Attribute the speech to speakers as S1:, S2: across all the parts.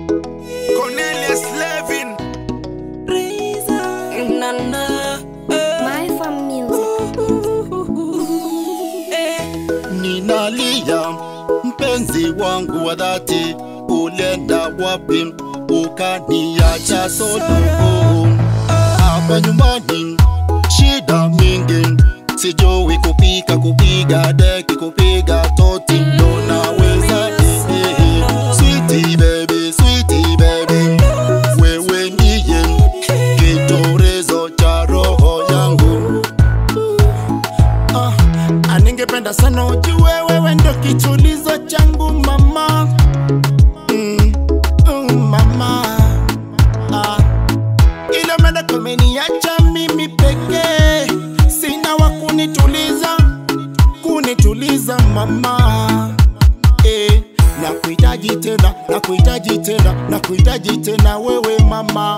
S1: Cornelius Levin.
S2: My fam music.
S3: Ninalia mpenzi wangu wa dhati, ulenda wapi ukaniacha solo? Hapa nyumbani shida mingi, sijui kupika, kupiga deki, kupiga toti, ndo naweza eh, eh. Sweetie baby, sweetie baby, wewe ndiye kitorezo cha roho yangu. Ah, ah, ningependa sana ujue wewe ndo kitulizo changu mama mm, mm, mama ah. Ila mada kumeniacha mimi pekee, sina wa kunituliza kunituliza mama eh, na kuhitaji tena na kuhitaji tena na kuhitaji tena wewe mama,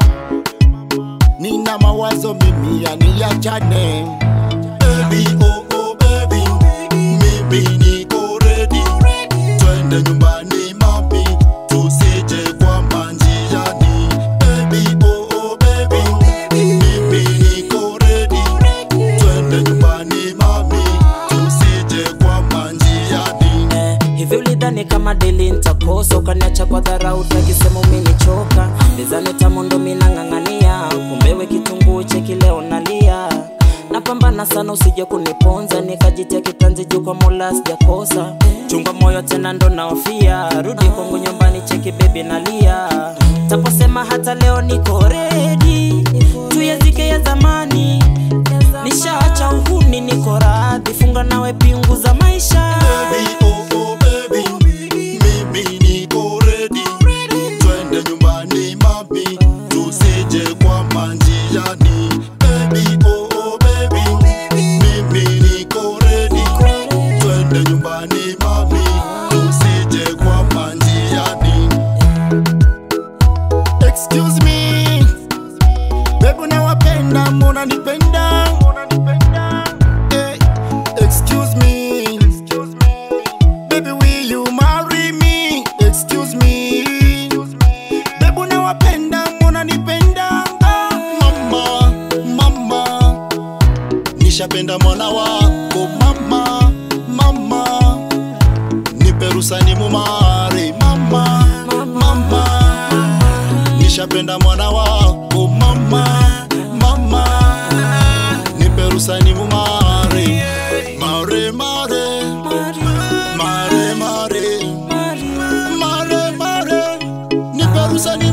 S3: nina mawazo mimi yaniachane baby, oh, oh, baby. Mimi niko ready, twende nyumbani mami, tusije kwama njiani. Baby, oh, oh, baby. Mimi niko ready, twende nyumbani mami, tusije kwama njiani.
S4: Eh, hivi ulidhani kama deli nitakosa ukaniacha kwa dharau takisema umenichoka lizani tamu ndo minang'ang'ania kumbewe kitunguu cheki leo nalia napambana sana usije kuniponza nikajitia kitanzi juu kwa mola sijakosa chunga moyo tena ndo naofia rudi kwangu nyumbani cheki bebi nalia taposema hata leo niko redi tuyazike ya zamani nishaacha uhuni niko radhi funga nawe pingu za maisha
S3: Baby, oh, oh, baby. Mimi niko ready. Twende nyumbani mami, tusije kwama njiani. Baby, oh, oh, baby. Mimi niko ready. Twende nyumbani mami, tusije kwama njiani. Excuse me. Baby unawapenda, mbona nipenda? Eh, excuse me. Baby, will you marry me? Excuse me. Baby, unawapenda, mbona nipenda? Mama, mama. Nishapenda mwana wako mama, mama. Nipe ruhusa ni mumari mama, mama. Nishapenda mwana wako mama, mama. Nipe ruhusa ni mumari mare mare mare mare mare mare nipe ruhusa ni